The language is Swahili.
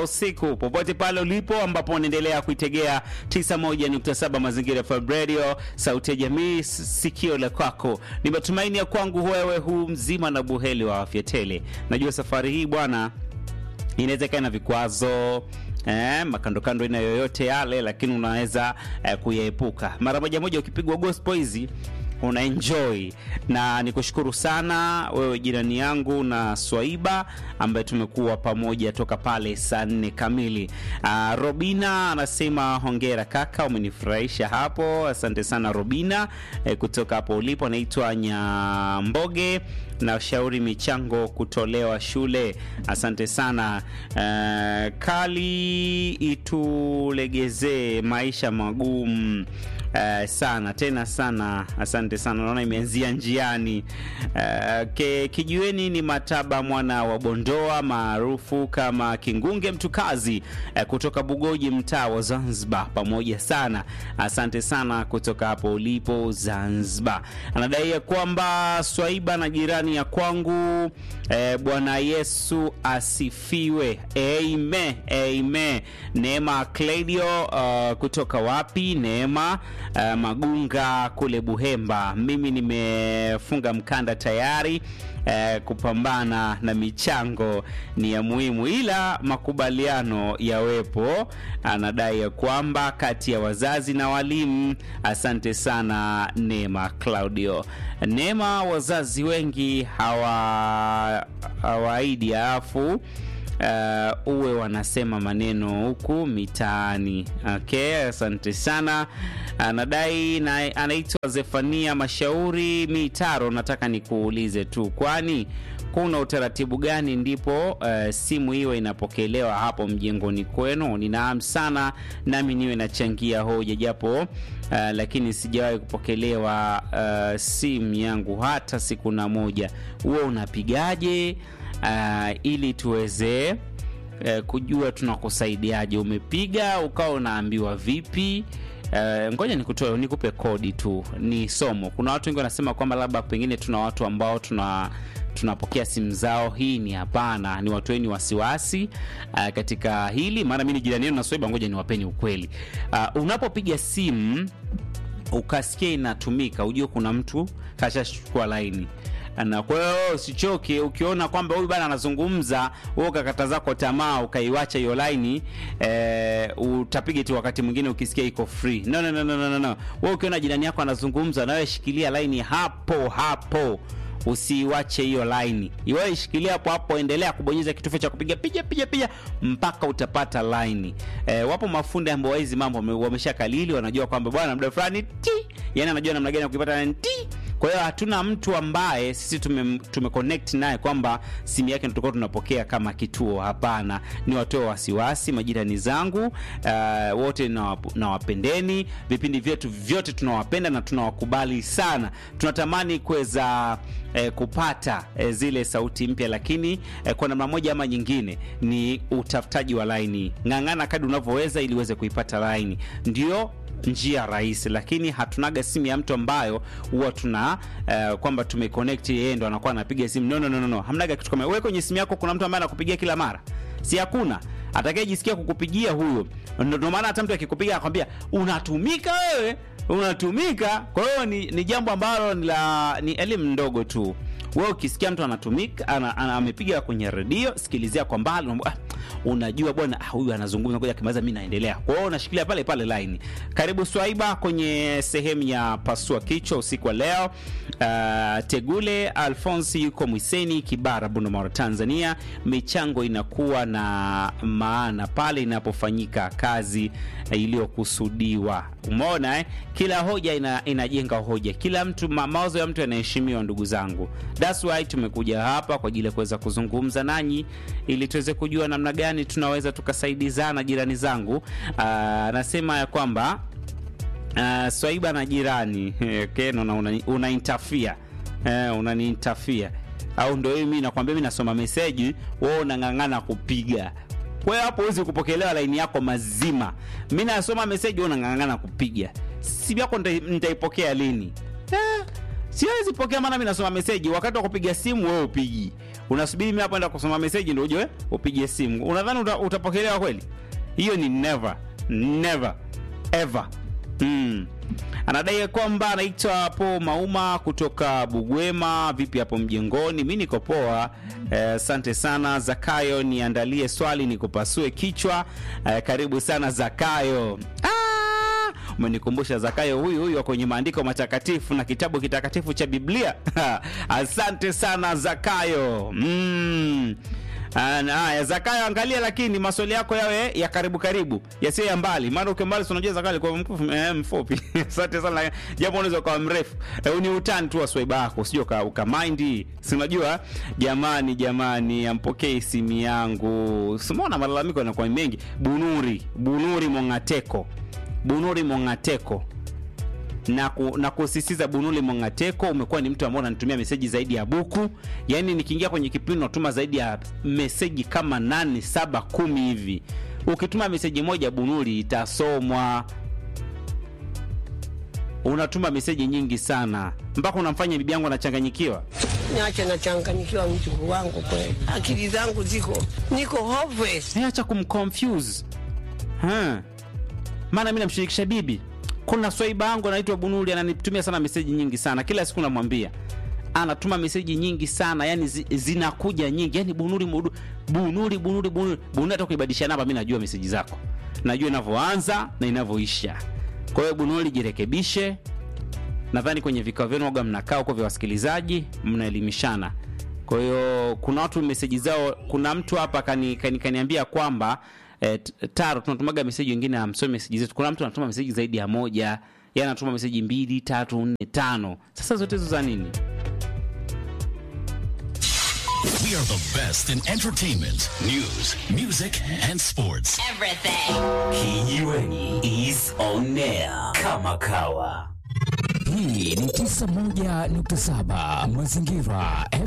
usiku popote pale ulipo, ambapo unaendelea kuitegea 91.7 Mazingira FM Radio, sauti ya jamii, sikio la kwako. Ni matumaini ya kwangu wewe huu mzima na buheli wa afya tele. Najua safari hii bwana inaweza ikawa na vikwazo eh, makandokando aina yoyote yale, lakini unaweza eh, kuyaepuka mara moja moja. Ukipigwa gospel hizi una enjoy na nikushukuru sana wewe jirani yangu na Swaiba ambaye tumekuwa pamoja toka pale saa nne kamili. Uh, Robina anasema hongera kaka, umenifurahisha hapo. Asante sana Robina eh, kutoka hapo ulipo. Anaitwa Nyamboge na shauri michango kutolewa shule. Asante sana uh, kali itulegezee maisha magumu Uh, sana tena sana, asante sana. Naona imeanzia njiani. Uh, ke, kijiweni ni Mataba mwana wa Bondoa maarufu kama Kingunge Mtukazi uh, kutoka Bugoji mtaa wa Zanzibar, pamoja sana. Asante sana kutoka hapo ulipo Zanzibar. Anadai ya kwamba Swaiba na jirani ya kwangu uh, Bwana Yesu asifiwe. Amen, amen. Neema Claudio uh, kutoka wapi? Neema Uh, Magunga kule Buhemba. Mimi nimefunga mkanda tayari. Uh, kupambana na michango ni ya muhimu, ila makubaliano yawepo. Anadai ya kwamba kati ya wazazi na walimu. Asante sana Neema Claudio. Neema, wazazi wengi hawa hawaidi alafu Uh, uwe wanasema maneno huku mitaani. Okay, asante sana. Anadai na anaitwa Zefania Mashauri Mitaro. Nataka nikuulize tu, kwani kuna utaratibu gani ndipo uh, simu hiyo inapokelewa hapo mjengoni kwenu? Ninaam sana nami niwe nachangia hoja japo uh, lakini sijawahi kupokelewa uh, simu yangu hata siku na moja. Huo unapigaje? Uh, ili tuweze uh, kujua tunakusaidiaje. Umepiga ukawa unaambiwa vipi? Uh, ngoja nikutoe nikupe kodi tu, ni somo. Kuna watu wengi wanasema kwamba labda pengine tuna watu ambao tuna tunapokea simu zao. Hii ni hapana, ni watoeni wasiwasi uh, katika hili, maana mimi ni jirani yenu na Swaiba. Ngoja niwapeni ukweli. Uh, unapopiga simu ukasikia inatumika, ujue kuna mtu kashachukua laini na kwa hiyo usichoke. Ukiona kwamba huyu bana anazungumza, wewe ukakata zako tamaa ukaiwacha hiyo line e, utapiga tu wakati mwingine ukisikia iko free. No, no, no, no, no, no. Wewe ukiona jirani yako anazungumza, na wewe shikilia line hapo hapo usiiwache hiyo line, iwewe ishikilia hapo hapo, endelea kubonyeza kitufe cha kupiga piga piga piga mpaka utapata line. E, wapo mafundi ambao hizi mambo wameshakalili, wanajua kwamba bwana muda fulani ti, yani anajua namna gani ya kuipata line ti kwa hiyo hatuna mtu ambaye sisi tume, tume connect naye kwamba simu yake tutakuwa tunapokea kama kituo. Hapana, ni watoe wasiwasi majirani zangu, uh, wote nawapendeni, na vipindi vyetu vyote tunawapenda na tunawakubali sana. Tunatamani kuweza eh, kupata eh, zile sauti mpya, lakini eh, kwa namna moja ama nyingine ni utafutaji wa laini. Ng'ang'ana kadri unavyoweza ili uweze kuipata laini, ndio njia rahisi, lakini hatunaga simu ya mtu ambayo huwa tuna uh, kwamba tumeconnect yeye ndo anakuwa anapiga simu. No, no, no, no. Hamnaga kitu kama wewe. Kwenye simu yako kuna mtu ambaye anakupigia kila mara, si hakuna atakayejisikia kukupigia huyo. Ndio maana hata mtu akikupiga akwambia unatumika wewe, unatumika. Kwa hiyo ni, ni jambo ambalo ni la ni elimu ndogo tu. Wewe ukisikia mtu anatumika ana, ana, amepiga kwenye redio, sikilizia kwa mbali, unajua bwana huyu anazungumza, ngoja kimaliza mimi naendelea. Kwa hiyo unashikilia pale pale line. Karibu Swaiba kwenye sehemu ya pasua kichwa usiku wa leo. Uh, Tegule Alphonse yuko Mwiseni, Kibara, Bunda, Tanzania. Michango inakuwa na maana pale inapofanyika kazi iliyokusudiwa. Umeona eh? Kila hoja ina, inajenga hoja, kila mtu ma, mawazo ya mtu yanaheshimiwa. Ndugu zangu, that's why tumekuja hapa kwa ajili ya kuweza kuzungumza nanyi ili tuweze kujua namna gani tunaweza tukasaidizana. Jirani zangu anasema ya kwamba uh, Swaiba na jirani okay, una, una, una interfere eh, unani interfere au ndio mimi nakwambia, mimi nasoma meseji, wewe unang'ang'ana kupiga kwa hiyo hapo huwezi kupokelewa laini yako mazima. Mimi nasoma meseji, wewe unang'ang'ana kupiga. Simu yako nitaipokea lini? Eh, siwezi pokea, maana mimi nasoma meseji. Wakati wa kupiga simu wewe upigi, unasubiri mimi hapa enda kusoma meseji ndio uje upige simu. Unadhani uta, utapokelewa kweli? Hiyo ni never never ever. Mm. Anadai kwamba anaitwa Po Mauma kutoka Bugwema. Vipi hapo mjengoni? Mi niko poa, asante eh, sana Zakayo, niandalie swali nikupasue kichwa. Eh, karibu sana Zakayo. Ah, umenikumbusha Zakayo huyu huyu kwenye maandiko matakatifu na kitabu kitakatifu cha Biblia. asante sana Zakayo. Mm. Haya, Zakayo, angalia lakini maswali yako yawe ya karibu karibu, yasiyo ya mbali, maana ukiwa mbali unajua Zakayo kwa mfupi eh, mfupi. Asante sana, japo unaweza kuwa mrefu eh, ni utani tu wa swaiba yako, usije uka, uka mind, si unajua. Jamani, jamani, ampokee simu yangu, simona malalamiko yanakuwa mengi. Bunuri, Bunuri Mongateko, Bunuri Mongateko na, ku, na kusisitiza Bunuli Mongateko, umekuwa ni mtu ambaye unanitumia meseji zaidi ya buku. Yaani nikiingia kwenye kipindi natuma zaidi ya meseji kama nane, saba, kumi hivi. Ukituma meseji moja Bunuli itasomwa. Unatuma meseji nyingi sana mpaka unamfanya bibi yangu anachanganyikiwa. Niache nachanganyikiwa, mjukuu wangu kweli, akili zangu ziko niko hopeless. Acha kumconfuse ha, maana mimi namshirikisha bibi kuna swaiba yangu anaitwa Bunuli ananitumia sana meseji nyingi sana kila siku, namwambia anatuma meseji nyingi sana yani zi, zinakuja nyingi yani Bunuli mudu, Bunuli Bunuli Bunuli Bunuli. Hata kuibadilisha namba, mimi najua meseji zako, najua inavyoanza na inavyoisha. Kwa hiyo Bunuli, jirekebishe. Nadhani kwenye vikao vyenu waga mnakaa huko vya wasikilizaji mnaelimishana. Kwa hiyo kuna watu meseji zao, kuna mtu hapa kani, kani, kaniambia kwamba E, taro tunatumaga meseji wengine amsome meseji zetu. Kuna mtu anatuma meseji zaidi ya moja, yeye anatuma meseji mbili, tatu, nne, tano. Sasa zote hizo za nini? We are the best in entertainment, news, music and sports. Everything. Kijiweni is on air kama kawa. Hii ni 91.7 Mazingira